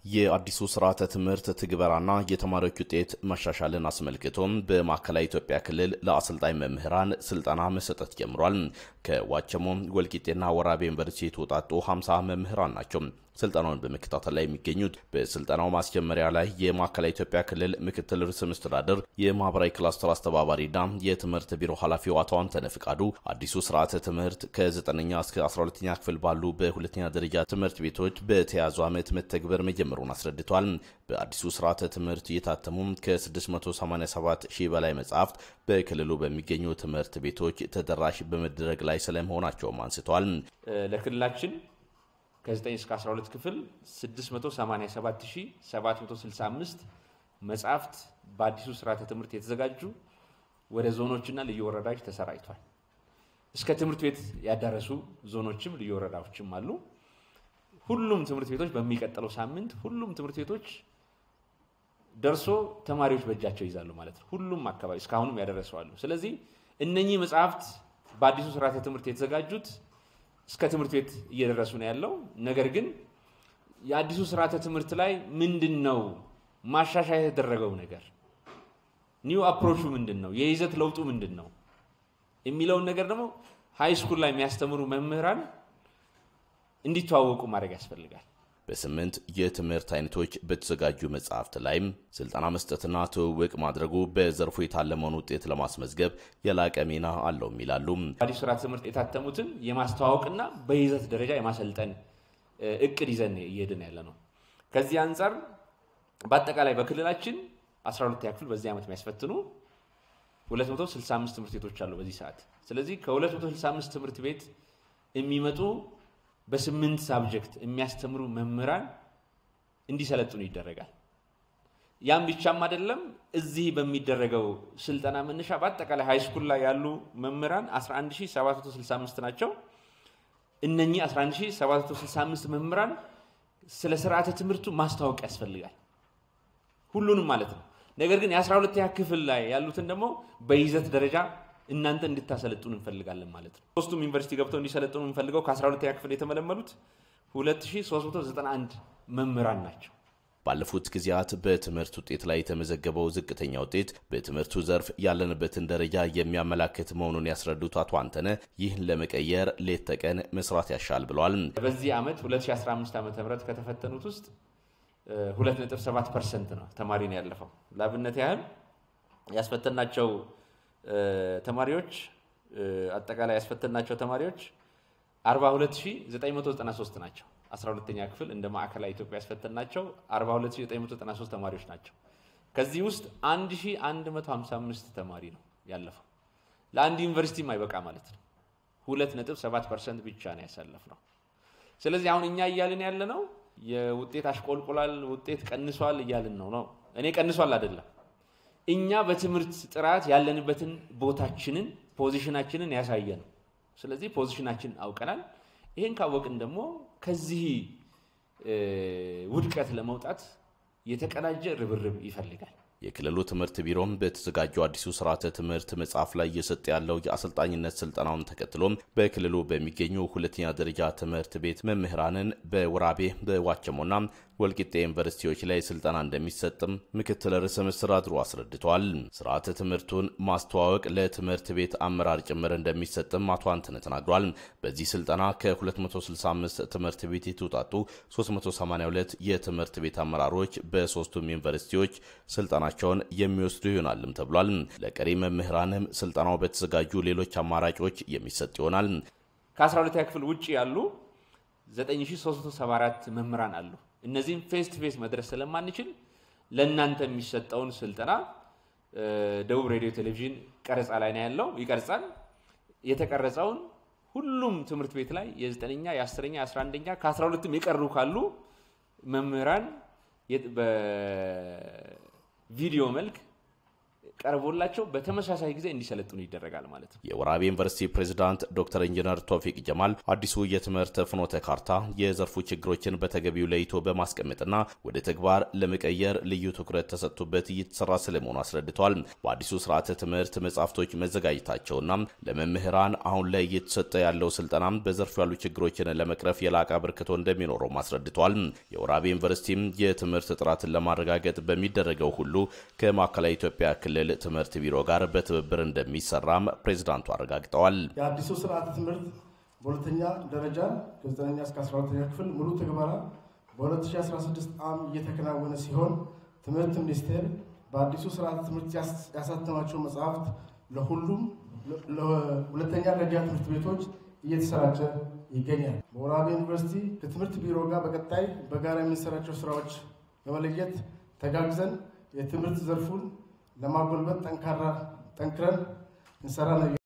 የአዲሱ ስርዓተ ትምህርት ትግበራና የተማሪዎች ውጤት መሻሻልን አስመልክቶም በማዕከላዊ ኢትዮጵያ ክልል ለአሰልጣኝ መምህራን ስልጠና መሰጠት ጀምሯል። ከዋቸሞ ወልቂጤና ወራቤ ዩኒቨርሲቲ የተውጣጡ 50 መምህራን ናቸው ስልጠናውን በመከታተል ላይ የሚገኙት። በስልጠናው ማስጀመሪያ ላይ የማዕከላዊ ኢትዮጵያ ክልል ምክትል ርዕሰ መስተዳድር የማህበራዊ ክላስተር አስተባባሪና የትምህርት ቢሮ ኃላፊው አቶ አንተነህ ፍቃዱ አዲሱ ስርዓተ ትምህርት ከ9ኛ እስከ 12ኛ ክፍል ባሉ በሁለተኛ ደረጃ ትምህርት ቤቶች በተያዙ ዓመት መተግበር መጀመሩን አስረድቷል። በአዲሱ ስርዓተ ትምህርት የታተሙ ከ687 ሺህ በላይ መጽሐፍት በክልሉ በሚገኙ ትምህርት ቤቶች ተደራሽ በመደረግ ላይ ስለመሆናቸውም አንስተዋል። ለክልላችን ከ9 እስከ 12 ክፍል 687765 መጽሐፍት በአዲሱ ስርዓተ ትምህርት የተዘጋጁ ወደ ዞኖችና ልዩ ወረዳዎች ተሰራጭቷል። እስከ ትምህርት ቤት ያዳረሱ ዞኖችም ልዩ ወረዳዎችም አሉ። ሁሉም ትምህርት ቤቶች በሚቀጥለው ሳምንት ሁሉም ትምህርት ቤቶች ደርሶ ተማሪዎች በእጃቸው ይዛሉ ማለት ነው። ሁሉም አካባቢ እስካሁንም ያደረሰዋሉ። ስለዚህ እነኚህ መጽሐፍት በአዲሱ ስርዓተ ትምህርት የተዘጋጁት እስከ ትምህርት ቤት እየደረሱ ነው ያለው። ነገር ግን የአዲሱ ስርዓተ ትምህርት ላይ ምንድን ነው ማሻሻያ የተደረገው ነገር፣ ኒው አፕሮቹ ምንድን ነው፣ የይዘት ለውጡ ምንድን ነው የሚለውን ነገር ደግሞ ሃይ ስኩል ላይ የሚያስተምሩ መምህራን እንዲተዋወቁ ማድረግ ያስፈልጋል። በስምንት የትምህርት አይነቶች በተዘጋጁ መጽሐፍት ላይም ስልጠና መስጠትና ትውውቅ ማድረጉ በዘርፉ የታለመውን ውጤት ለማስመዝገብ የላቀ ሚና አለውም ይላሉ። አዲሱ ስርዓተ ትምህርት የታተሙትን የማስተዋወቅና በይዘት ደረጃ የማሰልጠን እቅድ ይዘን እየሄድን ያለ ነው። ከዚህ አንጻር በአጠቃላይ በክልላችን 12ኛ ክፍል በዚህ ዓመት የሚያስፈትኑ 265 ትምህርት ቤቶች አሉ በዚህ ሰዓት። ስለዚህ ከ265 ትምህርት ቤት የሚመጡ በስምንት ሳብጀክት የሚያስተምሩ መምህራን እንዲሰለጥኑ ይደረጋል። ያም ብቻም አይደለም። እዚህ በሚደረገው ስልጠና መነሻ በአጠቃላይ ሃይስኩል ላይ ያሉ መምህራን 11765 ናቸው። እነኚህ 11765 መምህራን ስለ ስርዓተ ትምህርቱ ማስታወቅ ያስፈልጋል፣ ሁሉንም ማለት ነው። ነገር ግን የ12ኛ ክፍል ላይ ያሉትን ደግሞ በይዘት ደረጃ እናንተ እንድታሰለጥኑ እንፈልጋለን ማለት ነው። ሶስቱም ዩኒቨርሲቲ ገብተው እንዲሰለጥኑ የምንፈልገው ከ12ኛ ክፍል የተመለመሉት 2391 መምህራን ናቸው። ባለፉት ጊዜያት በትምህርት ውጤት ላይ የተመዘገበው ዝቅተኛ ውጤት በትምህርቱ ዘርፍ ያለንበትን ደረጃ የሚያመላክት መሆኑን ያስረዱት አቶ አንተነህ ይህን ለመቀየር ሌት ተቀን መስራት ያሻል ብለዋል። በዚህ ዓመት 2015 ዓ ም ከተፈተኑት ውስጥ 2.7 ፐርሰንት ነው ተማሪ ነው ያለፈው። ለአብነት ያህል ያስፈተናቸው ተማሪዎች አጠቃላይ ያስፈተናቸው ተማሪዎች 42993 ናቸው። 12ኛ ክፍል እንደ ማዕከላዊ ኢትዮጵያ ያስፈተናቸው 42993 ተማሪዎች ናቸው። ከዚህ ውስጥ 1155 ተማሪ ነው ያለፈው። ለአንድ ዩኒቨርሲቲ አይበቃ ማለት ነው። 2.7 ፐርሰንት ብቻ ነው ያሳለፍ ነው። ስለዚህ አሁን እኛ እያልን ያለ ነው የውጤት አሽቆልቁላል፣ ውጤት ቀንሷል እያልን ነው ነው እኔ ቀንሷል አይደለም እኛ በትምህርት ጥራት ያለንበትን ቦታችንን ፖዚሽናችንን ያሳየ ነው። ስለዚህ ፖዚሽናችንን አውቀናል። ይህን ካወቅን ደግሞ ከዚህ ውድቀት ለመውጣት የተቀናጀ ርብርብ ይፈልጋል። የክልሉ ትምህርት ቢሮም በተዘጋጀው አዲሱ ስርዓተ ትምህርት መጽሐፍ ላይ እየሰጠ ያለው የአሰልጣኝነት ስልጠናውን ተከትሎም በክልሉ በሚገኙ ሁለተኛ ደረጃ ትምህርት ቤት መምህራንን በወራቤ በዋቸሞና ወልቂጤ ዩኒቨርሲቲዎች ላይ ስልጠና እንደሚሰጥም ምክትል ርዕሰ መስተዳድሩ አስረድተዋል። ስርዓተ ትምህርቱን ማስተዋወቅ ለትምህርት ቤት አመራር ጭምር እንደሚሰጥም አቶ አንተነህ ተናግሯል። በዚህ ስልጠና ከ265 ትምህርት ቤት የተውጣጡ 382 የትምህርት ቤት አመራሮች በሶስቱም ዩኒቨርሲቲዎች ስልጠናቸውን የሚወስዱ ይሆናልም ተብሏል። ለቀሪ መምህራንም ስልጠናው በተዘጋጁ ሌሎች አማራጮች የሚሰጥ ይሆናል። ከ12ኛ ክፍል ውጭ ያሉ 9374 መምህራን አሉ። እነዚህም ፌስ ቱ ፌስ መድረስ ስለማንችል ለእናንተ የሚሰጠውን ስልጠና ደቡብ ሬዲዮ ቴሌቪዥን ቀረጻ ላይ ነው ያለው፣ ይቀርጻል። የተቀረጸውን ሁሉም ትምህርት ቤት ላይ የዘጠነኛ የአስረኛ የአስራ አንደኛ ከአስራ ሁለትም የቀሩ ካሉ መምህራን በቪዲዮ መልክ ቀርቦላቸው በተመሳሳይ ጊዜ እንዲሰለጥኑ ይደረጋል ማለት ነው። የወራቤ ዩኒቨርሲቲ ፕሬዚዳንት ዶክተር ኢንጂነር ቶፊቅ ጀማል አዲሱ የትምህርት ፍኖተ ካርታ የዘርፉ ችግሮችን በተገቢው ለይቶ በማስቀመጥና ወደ ተግባር ለመቀየር ልዩ ትኩረት ተሰጥቶበት እየተሰራ ስለመሆኑ አስረድተዋል። በአዲሱ ስርዓተ ትምህርት መጽሐፍቶች መዘጋጀታቸውና ለመምህራን አሁን ላይ እየተሰጠ ያለው ስልጠና በዘርፉ ያሉ ችግሮችን ለመቅረፍ የላቀ አበርክቶ እንደሚኖረውም አስረድተዋል። የወራቤ ዩኒቨርሲቲም የትምህርት ጥራትን ለማረጋገጥ በሚደረገው ሁሉ ከማዕከላዊ ኢትዮጵያ ክልል ትምህርት ቢሮ ጋር በትብብር እንደሚሰራም ፕሬዚዳንቱ አረጋግጠዋል። የአዲሱ ስርዓተ ትምህርት በሁለተኛ ደረጃ ከ9ኛ እስከ 12ኛ ክፍል ሙሉ ትግበራ በ2016 ዓ.ም እየተከናወነ ሲሆን ትምህርት ሚኒስቴር በአዲሱ ስርዓተ ትምህርት ያሳተማቸው መጽሐፍት ለሁሉም ለሁለተኛ ደረጃ ትምህርት ቤቶች እየተሰራጨ ይገኛል። በወራቤ ዩኒቨርሲቲ ከትምህርት ቢሮ ጋር በቀጣይ በጋራ የምንሰራቸው ስራዎች በመለየት ተጋግዘን የትምህርት ዘርፉን ለማጎልበት ጠንካራ ጠንክረን እንሰራ ነው።